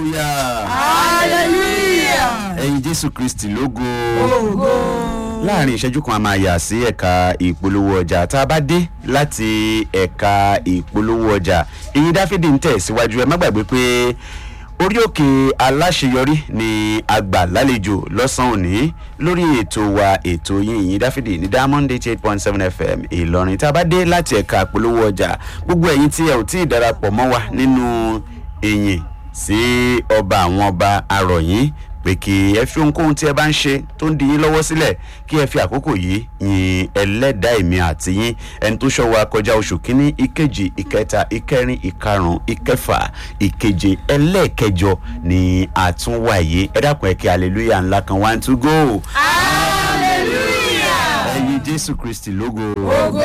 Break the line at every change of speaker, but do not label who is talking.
hallelujah
ẹ̀yin jésù kristi lógo láàrin ìṣẹ́jú kan a máa yà sí ẹ̀ka ìpolówó ọjà tá a bá dé láti ẹ̀ka ìpolówó ọjà ìyìn dáfídì ń tẹ̀ síwájú ẹ má gbàgbé pé orí òkè aláṣeyọrí ni àgbà lálejò lọ́sàn-án òní lórí ètò wa ètò yín ìyìn dáfídì ní diamond eight eight point seven fm ìlọrin tá a bá dé láti ẹ̀ka ìpolówó ọjà gbogbo ẹ̀yin tí ẹ ò tí ì darapọ̀ mọ́ wa nínú ìyìn sí ọba àwọn ọba arọ̀yìn pé kí ẹ fi ohunkóhun tí ẹ bá ń ṣe tó ń di yín lọ́wọ́ sílẹ̀ kí ẹ fi àkókò yìí yin ẹlẹ́dàá èmi àti yín ẹni tó ṣọ́ wa kọjá oṣù kínní ìkejì ìkẹta ìkẹrin ìkarùn ìkẹfà ìkeje ẹlẹ́ẹ̀kẹjọ ní àtúnwáyé ẹ dákun ẹ kí hallelujah ńlá kan one two go.
hallelujah
ẹyin jésù kristi lógo.